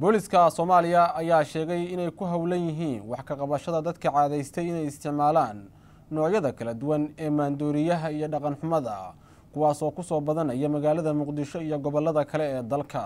booliska soomaaliya ayaa sheegay inay ku howlan yihiin wax ka qabashada dadka caadaystay inay isticmaalaan noocyada kala duwan ee maandooriyaha iyo dhaqan xumada kuwaasoo kusoo badanaya magaalada muqdisho iyo gobolada kale ee dalka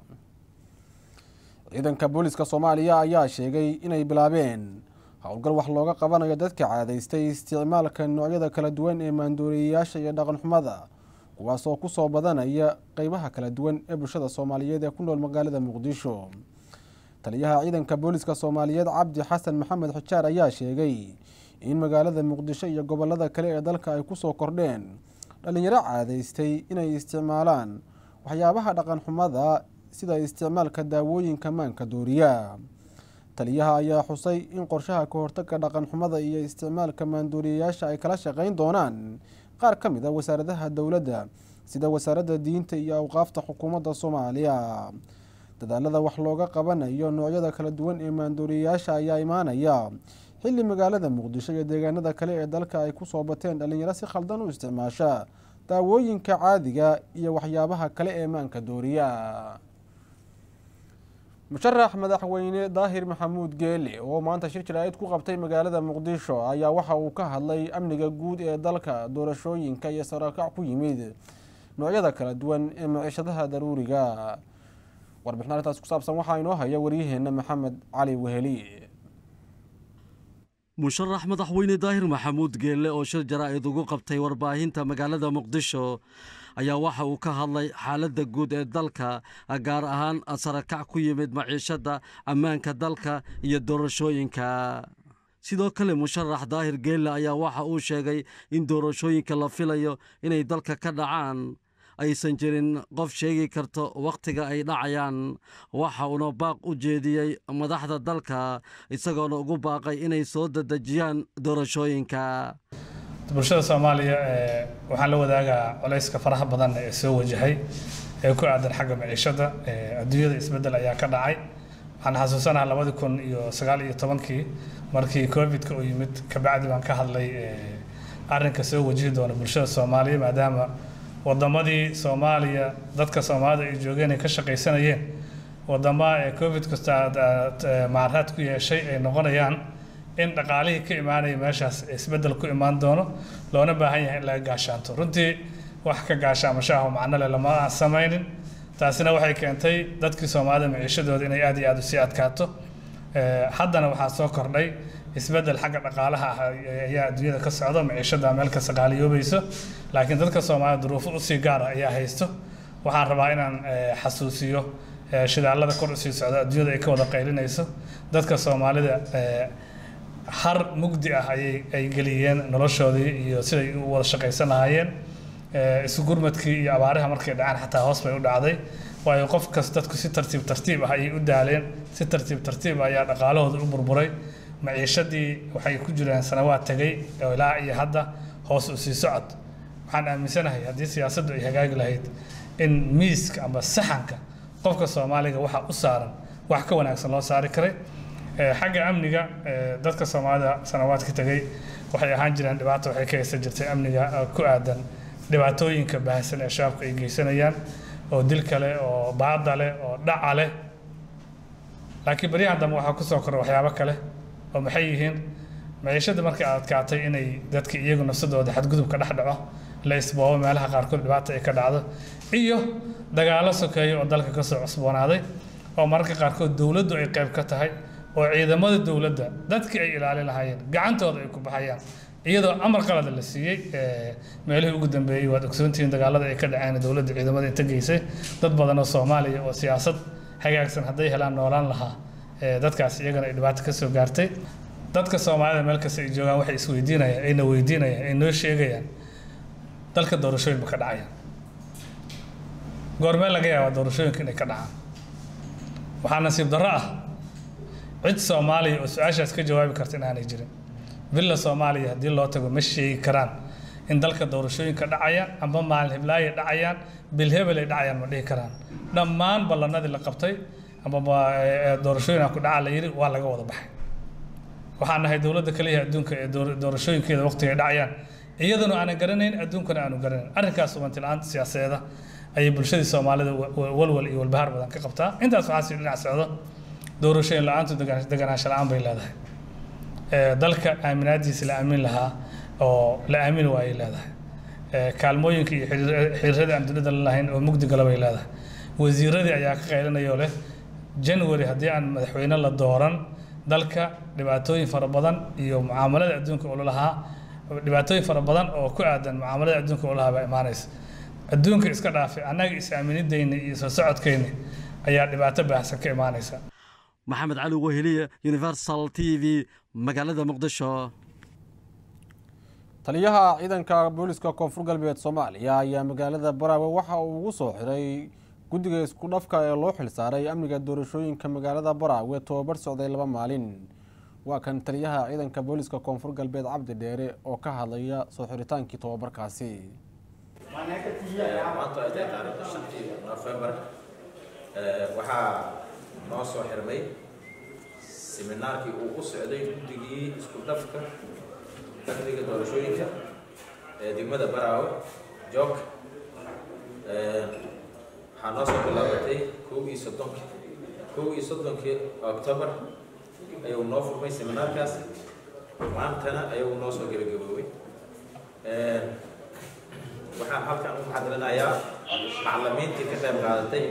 ciidanka booliska soomaaliya ayaa sheegay inay bilaabeen howlgal wax looga qabanayo dadka caadaystay isticmaalka noocyada kala duwan ee maandooriyayaasha iyo dhaqan xumada kuwaasoo kusoo badanaya qeybaha kala duwan ee bulshada soomaaliyeed ee ku nool magaalada muqdisho taliyaha ciidanka booliska soomaaliyeed cabdi xasan maxamed xijaar ayaa sheegay in magaalada muqdisho iyo gobolada kale ee dalka ay kusoo kordheen dhalinyaro caadaystay inay isticmaalaan waxyaabaha dhaqan xumada sida isticmaalka daawooyinka maanka dooriya taliyaha ayaa xusay in qorshaha ka hortaga dhaqan xumada iyo isticmaalka maandooriyayaasha ay kala shaqeyn doonaan qaar ka mid a wasaaradaha dowladda sida wasaaradda diinta iyo awqaafta xukuumadda soomaaliya dadaalada wax looga qabanayo noocyada kala duwan ee maandooriyayaasha ayaa imaanaya xilli magaalada muqdisho iyo deegaanada kale ee dalka ay kusoo bateen dhalinyaro si khaldan u isticmaasha daawooyinka caadiga iyo waxyaabaha kale ee maanka dooriya musharax madaxweyne daahir maxamuud geele oo maanta shir jaraa'id ku qabtay magaalada muqdisho ayaa waxa uu ka hadlay amniga guud ee dalka doorashooyinka iyo sarakac ku yimid noocyada kala duwan ee maciishadaha daruuriga warbixin arrintaas ku saabsan waxaa inoo haya waryaheena maxamed cali weheli musharax madaxweyne daahir maxamuud geelle oo shir jaraa'id ugu qabtay warbaahinta magaalada muqdisho ayaa waxa uu ka hadlay xaaladda guud ee dalka gaar ahaan sarakac ku yimid maciishadda ammaanka dalka iyo doorashooyinka sidoo kale musharax daahir geelle ayaa waxa uu sheegay in doorashooyinka la filayo inay dalka ka dhacaan aysan jirin qof sheegi karto wakhtiga ay dhacayaan waxa uuna baaq u jeediyey madaxda dalka isagoona ugu baaqay inay soo dadejiyaan doorashooyinka bulshada soomaaliya waxaan la wadaagaa culayska faraha badan ee soo wajahay ee ku aadan xagga maciishada adduunyada isbeddel ayaa ka dhacay waxaan xasuusanaha labadi kun iyo sagaal iyo tobankii markii covidka uu yimid kabacdi baan ka hadlay arrinka soo wajihi doona bulshada soomaaliya maadaama wadamadii soomaaliya dadka soomaalida ay joogeen ay ka shaqaysanayeen wadamaha ee covid kasta macaraad ku yeeshay ay noqonayaan in dhaqaalihii ka imaanaya meeshaas isbeddel ku imaan doono loona baahan yahay in laga gaashaanto runtii wax ka gaashaamashaah macno leh lama aan samaynin taasina waxay keentay dadkii soomaalida maciishadooda inay aad iyo aad usii adkaato haddana waxaa soo kordhay isbeddel xagga dhaqaalaha ah ayaa adduunyada ka socda maciishada meel kasta qaaliyoobayso laakiin dadka soomaalida duruufo usii gaara ayaa haysto waxaan rabaa inaan xasuusiyo shidaalada kor usii socda adduunyada ay ka wada qaylinayso dadka soomaalida har mugdi ah ayay ay geliyeen noloshoodii iyo siday u wada shaqaysan lahaayeen isu gurmadkii iyo abaaraha markay dhacaan xataa hoos bay u dhacday waayo qof kas dadku si tartiib tartiib ah ayay u daaleen si tartiib tartiib ah ayaa dhaqaalahooda u burburay maciishadii waxay ku jireen sanawaad tegay oo ilaa iyo hadda hoos u sii socod waxaan aaminsanahay haddii siyaasaddu ay hagaagi lahayd in miiska amba saxanka qofka soomaaliga waxa u saaran wax ka wanaagsan loo saari karay xagga amniga dadka soomaalida sanawaadka tegay waxay ahaan jireen dhibaato waxay ka haysan jirtay amniga ku aadan dhibaatooyinka baahsan ee shabaabka ay geysanayaan oo dil kale oo baada leh oo dhaca leh laakiin baryahan dambe waxaa kusoo koray waxyaabo kale oo maxay yihiin maciishada markay adkaatay inay dadka iyagu nafsadooda xadgudubka dhex dhaco la isboobo meelaha qaarkood dhibaata ay ka dhacdo iyo dagaalo sokeeya oo dalka kasoo cusboonaaday oo mararka qaarkood dowladdu ay qayb ka tahay oo ciidamada dowladda dadkii ay ilaalin lahaayeen gacantooda ay ku baxayaan iyadoo amar qalada la siiyey meelihii ugu dambeeyey waad ogsoontihiin dagaalada ay ka dhaceen dowladda ciidamada inta geysay dad badan oo soomaaliya oo siyaasad hagaagsan hadday helaan noolaan lahaa dadkaas iyagana ay dhibaato kasoo gaartay dadka soomaalida meel kasta ay joogaan waxay isweydiinayaan ayna weydiinayaan ay noo sheegayaan dalka doorashooyin ma ka dhacayaan goormee laga yaabaa doorashooyinka inay ka dhacaan waxaa nasiib darro ah cid soomaaliya oo su-aashaas ka jawaabi karta inaanay jirin villa soomaaliya haddii loo tago ma sheegi karaan in dalka doorashooyinka dhacayaan amba maalin hiblaayo dhacayaan bilhebel ay dhacayaan ma dhihi karaan dhammaan ballanadii la qabtay amba doorashooyin ku dhaca la yidhi waa laga wada baxay waxaan nahay dowladda kaliya adduunka ee doorashooyinkeeda waqtiga ay dhacayaan iyaduna aanan garanayn adduunkana aanu garanayn arrinkaas ubanti la-aanta siyaasadeeda ayay bulshadii soomaalida walwal iyo walbahaar badan ka qabtaa intaas waxaa sii dhinac socdo doorashooyin la-aantu deganaansho la-aan bay leedahay dalka aaminaadiisa la aamin lahaa oo la aamin waayay leedahay kaalmooyinka iyo xiriirada aan dunida la lahayn oo mugdi gala bay leedahay wasiiradii ayaa ka qaylinayoo leh january haddii aan madaxweyne la dooran dalka dhibaatooyin fara badan iyo mucaamalada adduunka oo lalahaa dhibaatooyin fara badan oo ku aadan mucaamalada adduunka oo lahaa baa imaanaysa adduunka iska dhaafay annaga is-aaminidayna iyo soo socodkayna ayaa dhibaato baahsan ka imaanaysa maxamed cali weheliye universal t v magaalada muqdisho taliyaha ciidanka booliska koonfur galbeed soomaaliya ayaa magaalada baraawe waxa uu ugu soo xiray guddiga isku dhafka ee loo xilsaaray amniga doorashooyinka magaalada baraawe tobabar socday laba maalin waa kan taliyaha ciidanka booliska koonfur galbeed cabdi dheere oo ka hadlaya soo xiritaankii tobabarkaasi maanta ay tahay taariikhda shantii nofembar waxaa noo soo xirmay seminaarkii uu ku socday guddigii isku dhafka amniga doorashooyinka ee degmada baraawe joog waxaa noo soo bilaabatay kow iyo soddonkii kow iyo soddonkii octobar ayuu noo furmay seminaarkaas maantana ayuu noo soo gebagaboobay waxaan halkan u maxadilinayaa macalimiintii ka qayb qaadatay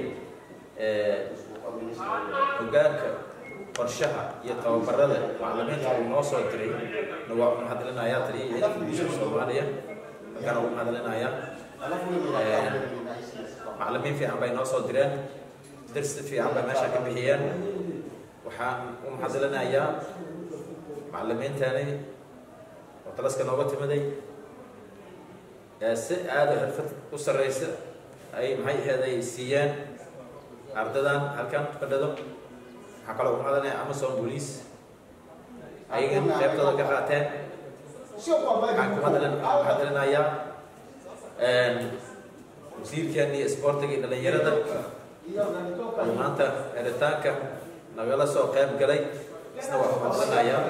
hogaanka qorshaha iyo tababarada macalimiinta uu noo soo diray na waa u maxadilinayaa taliya ciidanka guusha soomaaliya halkan ugu maxadilinayaa macalimiin fiican bay noo soo direen darsi fiican bay meesha ka bixiyeen waxaan u maxadilinayaa macalimiintani oo talaska nooga timiday si aada xirfad u sarreysa ay maxay ahayd ay siiyeen ardadan halkan fadhado waxaa kaloo ku madanaya amazon police ayagan qaybtooda ka qaateen waxaan ku madalin mahadilinayaa wasiirkeena iyo isboortiga iyo dhalinyarada oo maanta xiritaanka nagala soo qayb galay isna waa ku mahadilinayaa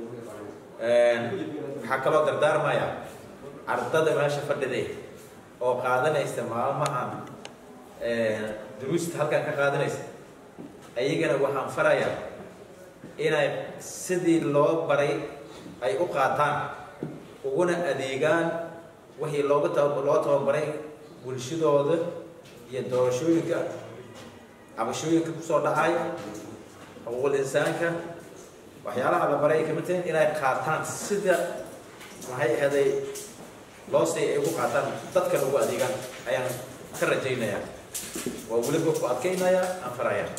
waxaa kaloo dardaarmaya ardada meesha fadhiday oo qaadanaysa maalmahan duruusta halkan ka qaadanaysa ayagana waxaan farayaa inay sidii loo baray ay u qaataan uguna adeegaan wixii looga tab loo tababaray bulshadooda iyo doorashooyinka cabashooyinka kusoo dhacay xuquuqul insaanka waxyaalaha la baray ay kamid tahay inay qaataan sida maxay ahaday loo say ay ugu qaataan dadkan ugu adeegaan ayaan ka rajaynayaa waa weliba ku adkaynayaa aan farayaa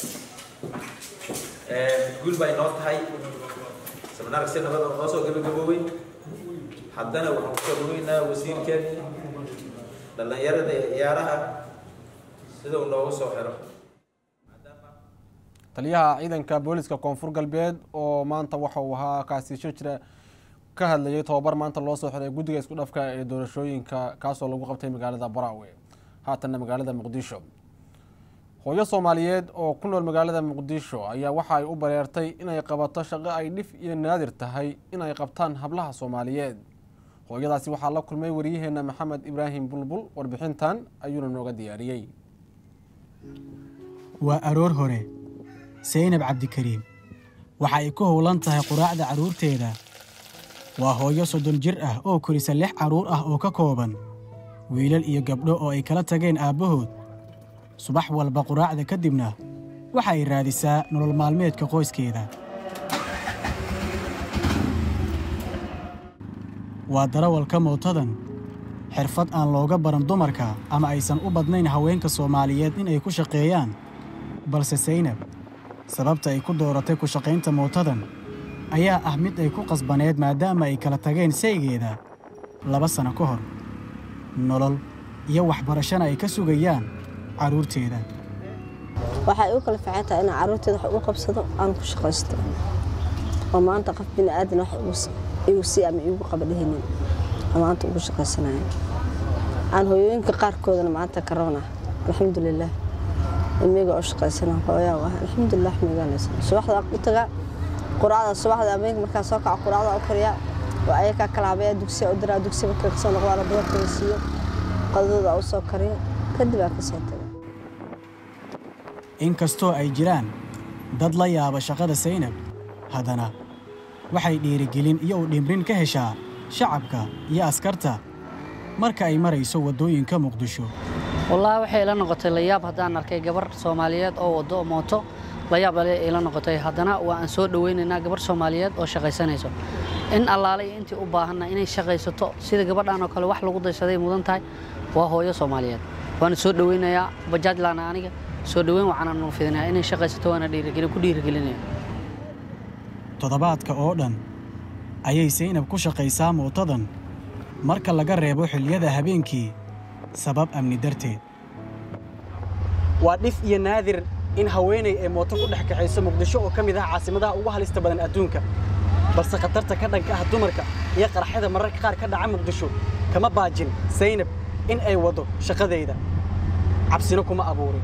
guul bay noo tahay seminaarka si nabada noo soo gabagaboobay haddana waxaan kusoo dhaweynaa wasiirkeeni dhallinyarada iyo ciyaaraha sida uu noogu soo xiro taliyaha ciidanka booliska koonfur galbeed oo maanta waxa uu ahaa kaasiisho jira ka hadlayay tobabar maanta loo soo xiray guddiga isku dhafka ee doorashooyinka kaasoo lagu qabtay magaalada baraawe haatanna magaalada muqdisho hooyo soomaaliyeed oo ku nool magaalada muqdisho ayaa waxa ay u bareertay inay qabato shaqo ay dhif iyo naadir tahay inay qabtaan hablaha soomaaliyeed hooyadaasi waxaa la kulmay waryaheena maxamed ibraahim bulbul warbixintan ayuuna nooga diyaariyey waa aroor hore saynab cabdikariim waxa ay ku howlan tahay quraacda carruurteeda waa hooyo soddon jir ah oo korisa lix carruur ah oo ka kooban wiilal iyo gabdho oo ay kala tageen aabbahood subax walba quraacda ka dibna waxa ay raadisaa nolol maalmeedka qoyskeeda waa darawalka mootadan xirfad aan looga baran dumarka ama aysan u badnayn haweenka soomaaliyeed inay ku shaqeeyaan balse saynab sababta ay ku dooratay ku shaqaynta mootadan ayaa ah mid ay ku qasbaneed maadaama ay kala tageen saygeeda laba sano ka hor nolol iyo waxbarashana ay ka sugayaan carruurteeda waxay u kala fiican tahay inaan carruurteeda wax ugu qabsado aan ku shaqaysto oo maanta qof bini aadan wax igu sii ama iigu qaba dhehinin oo maanta ugu shaqaysanaya aan hooyooyinka qaarkoodana maanta karoona alxamdulilah ilmiga oo shaqaysana hooyaa ah alxamdulilah miganaysa subaxda u tagaa quraacda subaxda ameenka markaa soo kaco quraacda u kariyaa waa ayakaa kalaabaya dugsiya u diraa dugsiya markay kasoo noqdaana dumarkada siiyo qadadooda u soo kariyo kadib aan ka soo tagay inkastoo ay jiraan dad la yaaba shaqada saynab haddana waxay dhiirigelin iyo u dhimrin ka heshaa shacabka iyo askarta marka ay marayso waddooyinka muqdisho wallaahi waxay ila noqotay layaab haddaan arkay gabar soomaaliyeed oo waddo mooto layaab ale ila noqotay haddana waa aan soo dhowaynaynaa gabar soomaaliyeed oo shaqaysanayso in allaale iyo intii u baahanna inay shaqaysato sida gabadhan oo kale wax lagu daysaday mudan tahay waa hooyo soomaaliyeed waana soo dhowaynayaa bajaajlaana aniga soo dhoweyn waxaana nuu fidinayaa inay shaqaysato waana dhiirigelin ku dhiirigelinaya toddobaadka oo dhan ayay saynab ku shaqaysaa mootadan marka laga reebo xilliyada habeenkii sabab amni darteed waa dhif iyo naadir in haweenay ay mooto ku dhex kaxayso muqdisho oo ka mid ah caasimadaha ugu halista badan adduunka balse khatarta ka dhanka ah dumarka iyo qarxada mararka qaar ka dhaca muqdisho kama baajin saynab in ay waddo shaqadayda cabsina kuma abuurin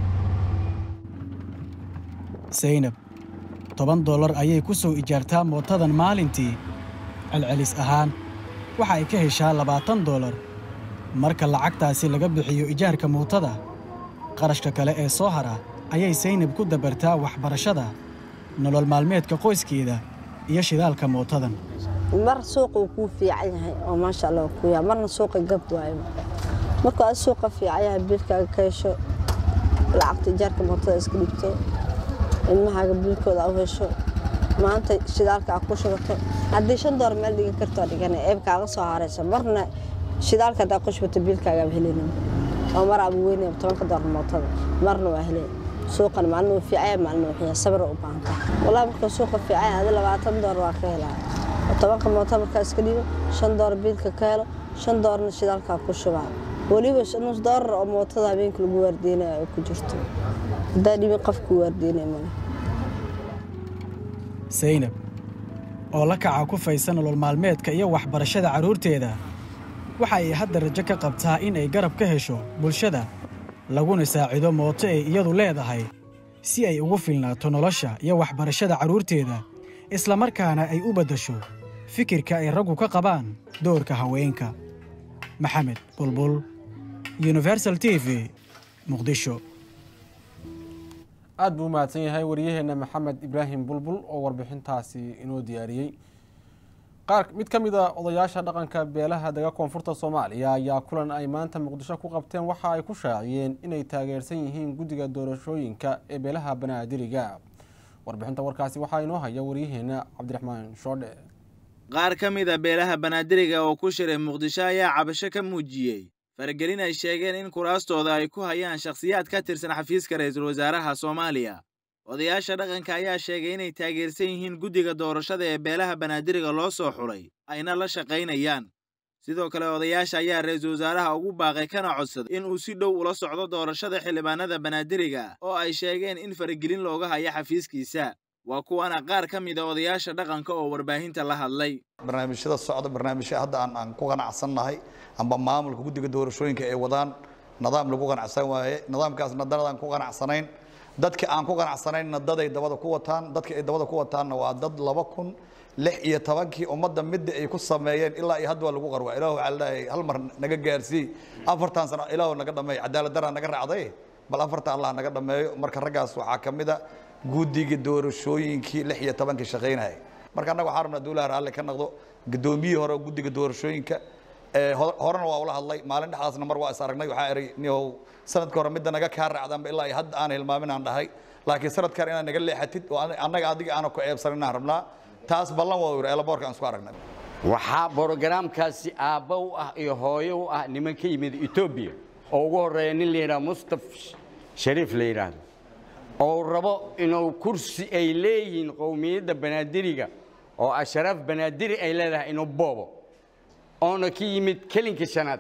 saynab toban dollar ayay ku soo ijaartaa mootadan maalintii celcelis ahaan waxa ay ka heshaa labaatan dollar marka lacagtaasi laga bixiyo ijaarka mootada qarashka kale ee soo hara ayay saynab ku dabartaa waxbarashada nolol maalmeedka qoyskeeda iyo shidaalka mootadan mar suuqa uu kuu fiican yahay oo maasha allah ku yaa marna suuqa gab waayo markuu aad suuqa fiican yahay biilkaaga ka hesho lacagta ijaarka mootada iska dhigto ilmahaaga biilkooda u hesho maanta shidaalka aad ku shubato haddii shan door meel dhigan kartoo dhigana eebkaaga soo haraysa marna shidaalka haddaa ku shubato biilkaagaaba helaynin oo mar aaba weynaya tobanka door mootada marna waa helay suuqan maalin uu fiicaya maalin uu xiyaa sabra u baahan tahay wallahi markuu suuqa fiicaya adi labaatan door waa ka helaa tobanka mooto markaa iska dhigo shan door biilka ka helo shan doorna shidaalkaa ku shubaa weliba nus doorar oo mootada habeenka lagu waardiinaya ay ku jirto haddaa dhibin qofku waardiinaya male saynab oo la kaca ku faysan nolol maalmeedka iyo waxbarashada carruurteeda waxa ay hadda rajo ka qabtaa in ay garab ka hesho bulshada laguna saacido mooto ay iyadu leedahay si ay ugu filnaato nolosha iyo waxbarashada carruurteeda islamarkaana ay u beddasho fikirka ay raggu ka qabaan doorka haweenka maxamed bulbul universal t v muqdisho aad buu u mahadsan yahay wariyaheenna maxamed ibraahim bulbul oo warbixintaasi inoo diyaariyey qaar mid ka mid a odayaasha dhaqanka beelaha dega koonfurta soomaaliya ayaa kulan ay maanta muqdisho ku qabteen waxa ay ku shaaciyeen inay taageersan yihiin guddiga doorashooyinka ee beelaha banaadiriga warbixinta warkaasi waxaa inoo haya wariyaheenna cabdiraxmaan shoodhe qaar ka mid a beelaha banaadiriga oo ku shiray muqdisho ayaa cabasho ka muujiyey faragelin ay sheegeen in kuraastooda ay ku hayaan shakhsiyaad ka tirsan xafiiska ra'iisul wasaaraha soomaaliya odayaasha dhaqanka ayaa sheegay inay taageersan yihiin guddiga doorashada ee beelaha banaadiriga loo soo xulay ayna la shaqaynayaan sidoo kale odayaasha ayaa ra'iisul wasaaraha ugu baaqay kana codsaday in uu si dhow ula socdo doorashada xildhibaanada banaadiriga oo ay sheegeen in faragelin looga hayo xafiiskiisa waa kuwana qaar ka mid a odayaasha dhaqanka oo warbaahinta la hadlay barnaamijyada socda barnaamijya hadda aan aan ku qanacsannahay amba maamulka guddiga doorashooyinka ay wadaan nidaam lagu qanacsan waaye nidaamkaasna danadaan ku qanacsanayn dadka aan ku qanacsanaynna daday dabada ku wataan dadka ay dabada ku wataanna waa dad laba kun lix iyo tobankii ummadda midda ay ku sameeyeen ilaa iyo hadda waa lagu qarwa ilaah waxaa leeyahay hal mar naga gaarsii afartan sano ilaah naga dhameeyo cadaalad daraa naga raacday bal afartan allah naga dhameeyo marka raggaas waxaa ka mid a guddiga doorashooyinkii lix iyo tobankii shaqaynayay marka annaga waxaan rabnaa dowlaha raalli ka noqdo gudoomiyihii hore guddiga doorashooyinka horena waa ula hadlay maalin dhexdaasna mar waa is aragnay waxaa eray niow sanadka hore midda naga kaa raacdanba ilaa iyo hadda aan hilmaamin aan dhahay laakiin sanadkan inaad naga leexatid oo annaga adiga aana ku eebsanin aan rabnaa taas ballan waa yiri eelaboorka aan isku aragnay waxaa borogaraamkaasi aabba u ah iyo hooyo u ah niman ka yimid etoobiya oo ugu horreeya nin la yidhaha mustaf shariif la yidhaahdo oo rabo inuu kursi ay leeyihiin qowmiyadda banaadiriga oo asharaaf banaadiri ay leedahay inuu boobo oona ka yimid kelinka shanaad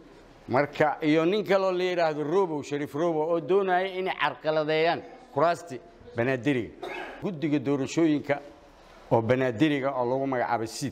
marka iyo nin kaloo la yidhaahdo robow shariif robow oo doonaya inay carqaladeeyaan kuraasti banaadiriga guddiga doorashooyinka oo banaadiriga oo lagu magacaabay siid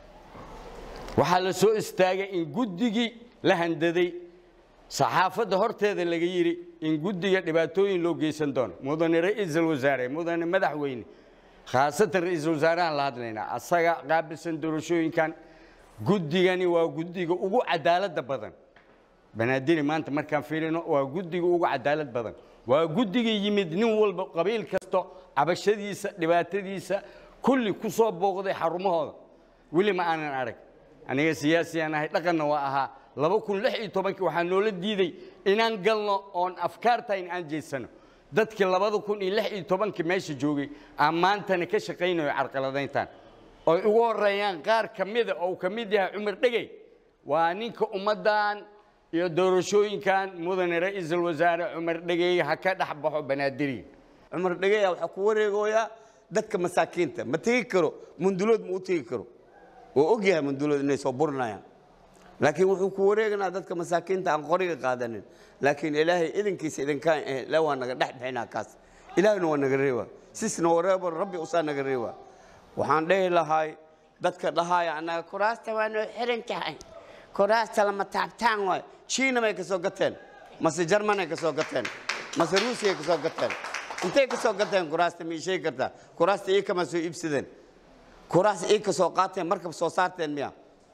waxaa la soo istaagay in guddigii la handaday saxaafadda horteeda laga yidhi in guddiga dhibaatooyin loo geysan doono mudane ra'iisul wasaare mudane madaxweyne khaasatan ra'iisul wasaarahan la hadlaynaa asaga qaabilsan doorashooyinkan guddigani waa guddiga ugu cadaaladda badan banaadiri maanta markaan fiirino waa guddiga ugu cadaalad badan waa guddigii yimid nin walba qabiil kasto cabashadiisa dhibaatadiisa kulli ku soo booqday xarumahooda weli ma aanan arag aniga siyaasiyaan ahay dhaqanna waa ahaa laba kun lix iyo tobankii waxaa noola diiday inaan galno oon afkaartayn aan jeysano dadkii labada kun iyo lix iyo tobankii meesha joogay aan maantana ka shaqaynayo carqaladayntan oy ugu horeeyaan qaar ka mida oo uu ka mid yahay cumar dhegey waa ninka ummaddan iyo doorashooyinkan mudane ra'iisul wasaare cumar dhegey ha ka dhex baxo banaadiriga cumar dhageya waxaa ku wareegoyaa dadka masaakiinta ma tegi karo mundulood ma u tegi karo oo og yahay mundulood inay soo burinayaan laakiin wuxuu ku wareeganaa dadka masaakiinta aan qoriga qaadanin laakiin ilaahay idinkiisa idinkaan ahayn ilaa waa naga dhex bixinaa kaas ilaahna waa naga reebaa sisna wareebo rabbi usaa naga reebaa waxaan dhehi lahay dadka dhahaya annaga kuraasta waa noo xiran tahay kuraasta lama taabtaan waay chiina may ka soo gateen mase jarmanay ka soo gateen mase ruusiyay ka soo gateen intay ka soo gateen kuraasta ma ii sheegi kartaa kuraasta ii kama soo iibsadeen kuraas ii ka soo qaateen markab soo saarteen miya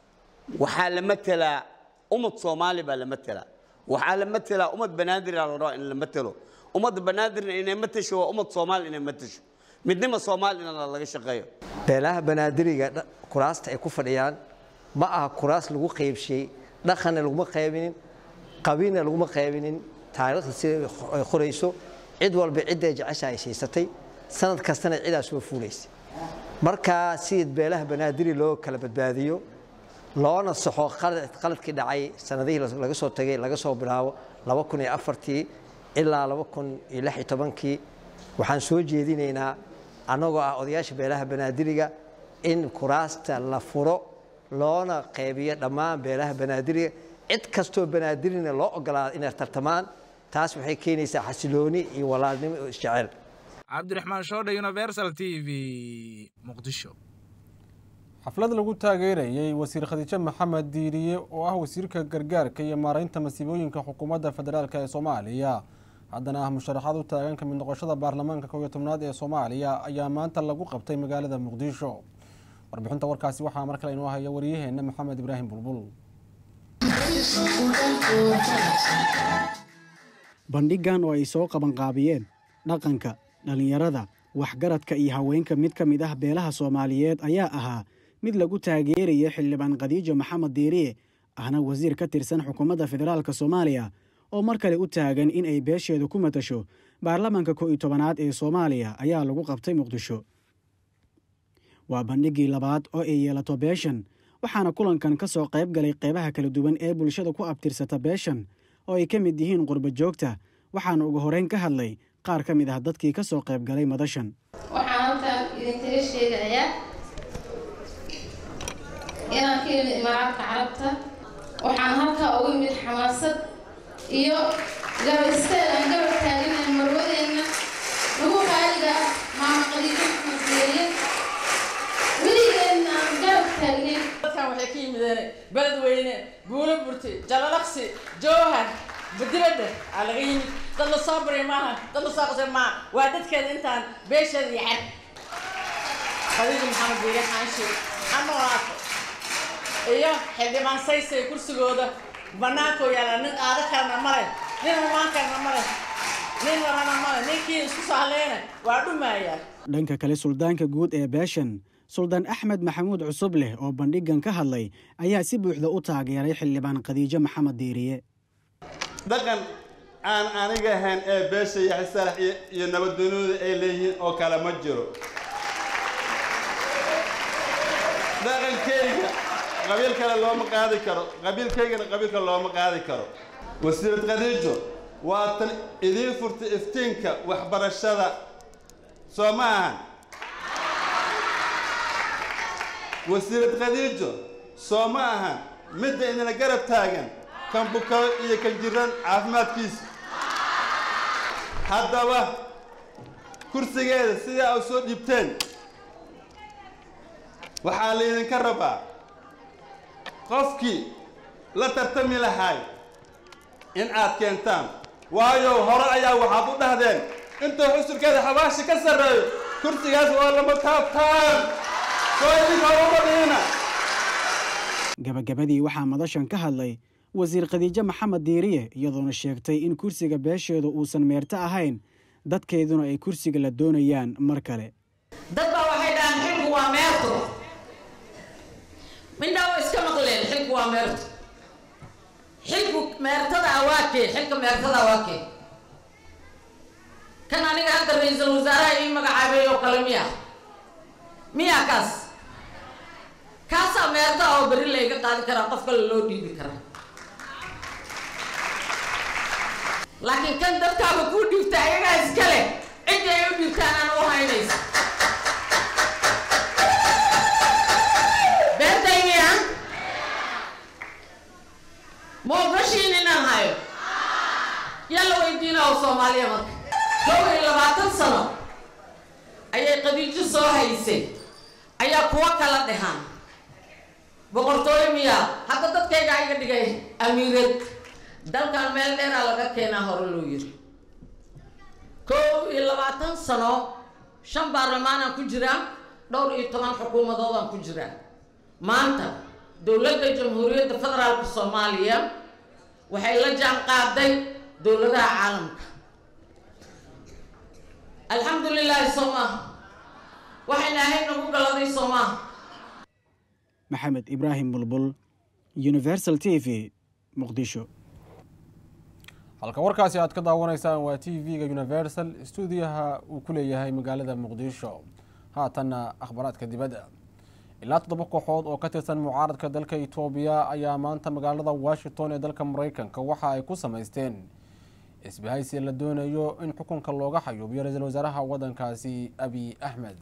waxaa la matelaa ummad soomaali baa la matelaa waxaa la matelaa ummad banaadir la rabaa in la matelo ummadda banaadirna inay matasho waa ummad soomaali inay matasho midnima soomaali in laga shaqeeyo beelaha banaadiriga dha- kuraasta ay ku fadhiyaan ma aha kuraas lagu qaybshay dhaqanna laguma qaybinin qabiilna laguma qaybinin taariikhda sida ay qorayso cid walba cidday jecesha ay siisatay sanad kastana cidaa soo fuulaysay markaa si beelaha banaadiri loo kala badbaadiyo loona saxo qalad- qaladkii dhacay sanadihii laga soo tagay laga soo bilaabo laba kun iyo afartii ilaa laba kun iyo lix iyo tobankii waxaan soo jeedinaynaa annagoo ah odayaasha beelaha banaadiriga in kuraasta la furo loona qaybiyo dhammaan beelaha banaadiriga cid kastoo banaadirina loo ogolaado inay tartamaan taas waxay keenaysaa xasilooni iyo walaalnimo iyo isjecel cabdiraxmaan shoodhe universal t v muqdisho xaflad lagu taageerayey wasiir khadiijo maxamed diiriye oo ah wasiirka gargaarka iyo maaraynta masiibooyinka xukuumadda federaalk ee soomaaliya haddana ah musharaxaad u taagan ka mid noqoshada baarlamaanka kow iyo tobnaad ee soomaaliya ayaa maanta lagu qabtay magaalada muqdisho warbixinta warkaasi waxaa mar kale inoo haya wariyaheenna maxamed ibraahim bulbul bandhigan oo ay soo qabanqaabiyeen dhaqanka dhallinyarada waxgaradka iyo haweenka mid ka mid ah beelaha soomaaliyeed ayaa ahaa mid lagu taageeraya xildhibaan khadiijo maxamed diiriye ahna wasiir ka tirsan xukuumadda federaalk soomaaliya oo mar kale u taagan in ay beesheedu ku matasho baarlamaanka kow iyo tobanaad ee soomaaliya ayaa lagu qabtay muqdisho waa bandhiggii labaad oo ay yeelato beeshan waxaana kulankan ka soo qayb galay qeybaha kala duwan ee bulshada ku abtirsata beeshan oo ay ka mid yihiin qurba joogta waxaana ugu horeyn ka hadlay qaar ka mid ah dadkii ka soo qayb galay madashan waxaan halkan idinkaga sheegayaa inaan ka imid imaaraadka carabta waxaan halkaa uga imid xamaasad iyo garab istaag aan garab taaganahay marwadeenna lagu qaaliga ah maama qadiijo maxmed diiriye weligeenna aan garab taagnayn dadkan waxay ka yimideen beledweyne buulo burti jalalaqsi jowhar badibadda aa laga yimid dad la soo baray maaha dad la soo qasay maaha waa dadkeeda intaan beesheeda iyo xer khadiija maxamed biire xaanshe anolaato iyo xildhibaan saysay kursigooda bannaankoo yaala nin qaado kalena male nin humaan kalena male nin warana male ninkii isku soo haleena waa dhumayaa dhanka kale suldaanka guud ee beeshan suldaan axmed maxamuud cusub leh oo bandhigan ka hadlay ayaa si buuxda u taageeray xildhibaan khadiijo maxamed diiriye dhaqan aan aniga ahayn ee beesha iyo xisalax iyo iyo nabaddooniyada ay leeyihiin oo kale ma jiro dhaqankayga qabiil kale looma qaadi karo qabiilkaygana qabiil kale looma qaadi karo wasiirad khadiijo waa tan idiin furtay iftiinka waxbarashada soo ma ahan wasiirad khadiijo soo ma ahan midda idina garab taagan kan buko iyo kan jiran caafimaadkiisa haddaba kursigeeda sidaa u soo dhiibteen waxaa laydinka rabaa qofkii la tartami lahay in aad keentaan waayo hore ayaa waxaad u dhahdeen intuu xusurkeeda xabaashi ka sarreeyo kursigaas waa lama taabtaan soo idinka uma dhiina gabagabadii waxaa madashan ka hadlay wasiir khadiijo maxamed diiriye iyadoona sheegtay in kursiga beesheedu uusan meerto ahayn dadkeeduna ay kursiga la doonayaan mar kale dad baa waxay dhahaan xilku waa meerto mindhaa waa iska maqleen xilku waa meerto xilku meertada awaakee xilka meertada awaakee kan aniga hadda ra-iisul wasaaraha ii magacaabay oo kale miya miya kaas kaasaa meerta oo beri layga qaadi karaa qof kale loo dhiibi karaa laakiin kan dadkaaba kuu dhiibta ayagaa iskale ciddi ay u dhiibtaan aan u haynaysa beertayniya ma ogashiin inaan hayo yalla weydiina oo soomaaliya marka kow iyo labaatan sano ayay qadiijo soo haysay ayaa kuwa kala dhehaan boqortooyo miyaa hadda dadkayga iga dhigay amiirad dalkan meel dheeraa laga keenaa hore loo yiri kow iyo labaatan sano shan baarlamaanaan ku jiraa dhowr iyo toban xukuumadoodaan ku jiraa maanta dowladda jamhuuriyadda federaalka soomaaliya waxay la jaan qaaday dowladaha caalamka alxamdu lilaahi soo maaha waxayna ahayd nagu galaday soo maaha maxamed ibraahim bulbul universal t v muqdisho halka warkaasi aad ka daawanaysaan waa t v-ga universal stuudiyaha uu ku leeyahay magaalada muqdisho haatanna akhbaraadka dibadda ilaa toddoba kooxood oo ka tirsan mucaaradka dalka itoobiya ayaa maanta magaalada washington ee dalka mareykanka waxa ay ku samaysteen isbahaysi la doonayo in xukunka looga xayuubiyo ra-iisul wasaaraha waddankaasi abiy axmed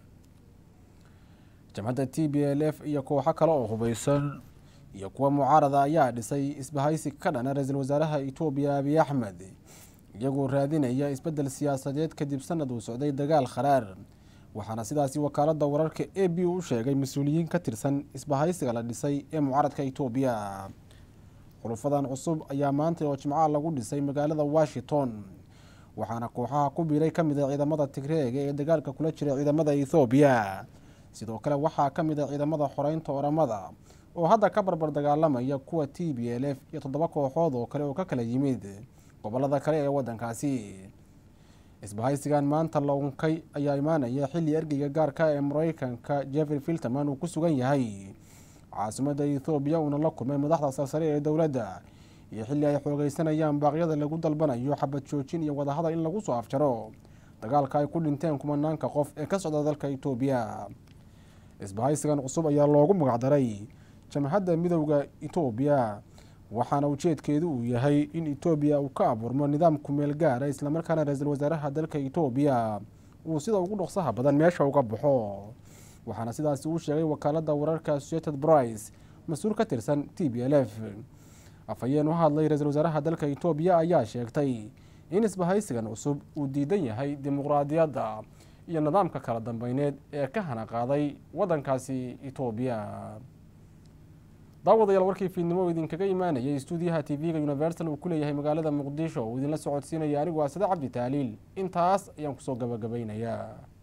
jamhadda t b l f iyo kooxo kale oo hubeysan iyo kuwa mucaarada ayaa dhisay isbahaysi ka dhana ra-iisul wasaaraha itoobiya abiy axmed iyagoo raadinaya isbeddel siyaasadeed kadib sanad uu socday dagaal kharaar waxaana sidaasi wakaalada wararka a b u sheegay mas-uuliyiin ka tirsan isbahaysiga la dhisay ee mucaaradka itoobiya xulufadan cusub ayaa maanta oo jimcaha lagu dhisay magaalada washington waxaana kooxaha ku biiray ka mid a ciidamada tigreega ee dagaalka kula jira ciidamada ethoobiya sidoo kale waxaa ka mid a ciidamada xoreynta oramada oo hadda ka barbar dagaalamaya kuwa t b l f iyo toddoba kooxood oo kale oo ka kala yimid gobolada kale ee waddankaasi isbahaysigan maanta launkay ayaa imaanaya xilli ergeyga gaarka ee mareykanka jeffrey filterman uu ku sugan yahay caasimadda ethoobiya uuna la kulmay madaxda sarsare ee dowladda iyo xilli ay xoogeysanayaan baaqyada lagu dalbanayo xabad joojin iyo wadahadal in lagu soo afjaro dagaalka ay ku dhinteen kumanaanka qof ee ka socda dalka itoobiya isbahaysigan cusub ayaa loogu magacdaray jamhadda midowda itoobiya waxaana ujeedkeedu uu yahay in etoobiya uu ka abuurmo nidaam kumeel gaara islamarkaana ra-iisul wasaaraha dalka etoobiya uu sida ugu dhaqsaha badan meesha uga baxo waxaana sidaasi uu sheegay wakaalada wararka associated brice mas-uul ka tirsan t b l f afhayeen u hadlay ra-iisul wasaaraha dalka etoobiya ayaa sheegtay in isbahaysigan cusub uu diidan yahay dimuqraadiyadda iyo nidaamka kala dambeyneed ee ka hana qaaday waddankaasi etoobiya daawadayaal warkii fiidnimo idinkaga imaanayay stuudiyaha t v-ga universal uu ku leeyahay magaalada muqdisho uu idinla socodsiinaya anigu waa sade cabdi taaliil intaas ayaan kusoo gabagabaynayaa